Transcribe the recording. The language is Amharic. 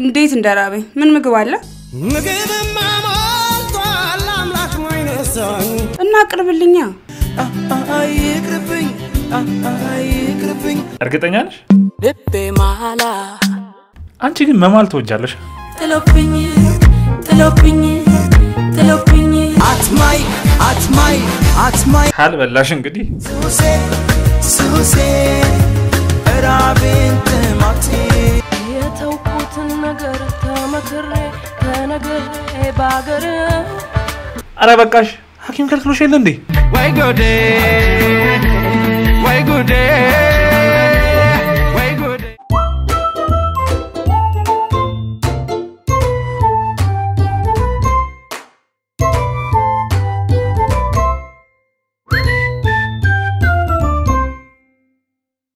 እንዴት እንደራበኝ። ምን ምግብ አለ ምግብማ ሞልቷል አምላክ ማይነሳኝ እና አቅርብልኛ። ይቅርብኝ ይቅርብኝ እርግጠኛ ነሽ? ልቤ ማላ አንቺ ግን መማል ትወጃለሽ። ጥሎብኝ ጥሎብኝ ጥሎብኝ አትማይ አትማይ አትማይ ካልበላሽ እንግዲህ ሱሴ ሱሴ ራቤን ጥማቴ የተውኩትን ነገር ተመክሬ ተነግሬ ባገር አረ በቃሽ። ሐኪም ከልክሎሽ የለ እንዴ? ወይ ጉዴ ወይ ጉዴ